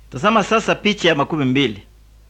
Tazama sasa picha ya makumi mbili.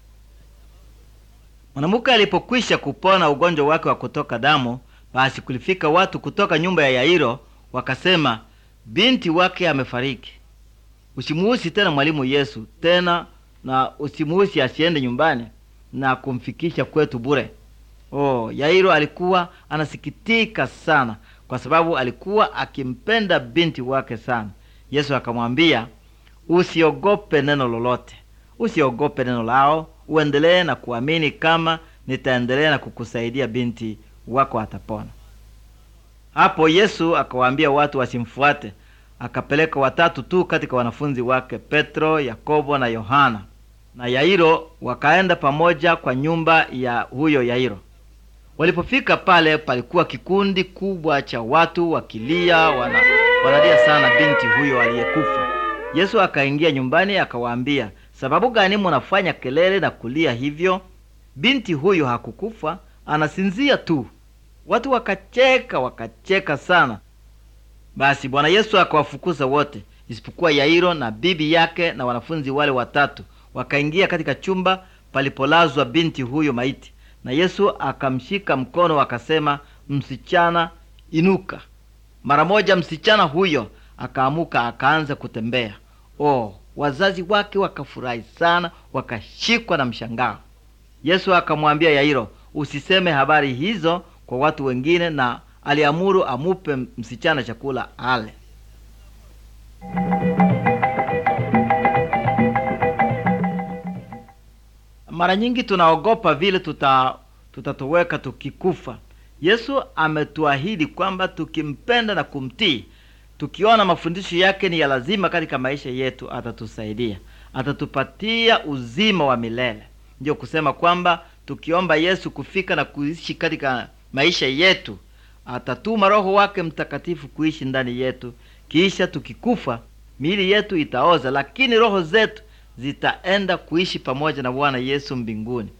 Mwanamke alipokwisha kupona ugonjwa wake wa kutoka damu, basi kulifika watu kutoka nyumba ya Yairo wakasema, binti wake amefariki. Usimuhusi tena mwalimu Yesu tena, na usimuhusi asiende nyumbani na kumfikisha kwetu bure. Oh, Yairo alikuwa anasikitika sana kwa sababu alikuwa akimpenda binti wake sana. Yesu akamwambia, usiogope neno lolote, usiogope neno lao, uendelee na kuamini kama nitaendelea na kukusaidia, binti wako atapona. Hapo Yesu akawaambia watu wasimfuate, akapeleka watatu tu katika wanafunzi wake, Petro, Yakobo na Yohana na Yairo, wakaenda pamoja kwa nyumba ya huyo Yairo. Walipofika pale, palikuwa kikundi kubwa cha watu wakilia, wana, wanalia sana binti huyo aliyekufa. Yesu akaingia nyumbani akawaambia, sababu gani munafanya kelele na kulia hivyo? Binti huyo hakukufa, anasinzia tu. Watu wakacheka, wakacheka sana. Basi Bwana Yesu akawafukuza wote isipokuwa Yairo na bibi yake na wanafunzi wale watatu. Wakaingia katika chumba palipolazwa binti huyo maiti, na Yesu akamshika mkono akasema, msichana, inuka. Mara moja msichana huyo akaamuka akaanza kutembea. Oh, wazazi wake wakafurahi sana, wakashikwa na mshangao. Yesu akamwambia Yairo, usiseme habari hizo kwa watu wengine, na aliamuru amupe msichana chakula ale. Mara nyingi tunaogopa vile tuta tutatoweka tukikufa. Yesu ametuahidi kwamba tukimpenda na kumtii, tukiona mafundisho yake ni ya lazima katika maisha yetu, atatusaidia, atatupatia uzima wa milele. Ndiyo kusema kwamba tukiomba Yesu kufika na kuishi katika maisha yetu, atatuma Roho wake Mtakatifu kuishi ndani yetu. Kisha tukikufa, miili yetu itaoza, lakini roho zetu zitaenda kuishi pamoja na Bwana Yesu mbinguni.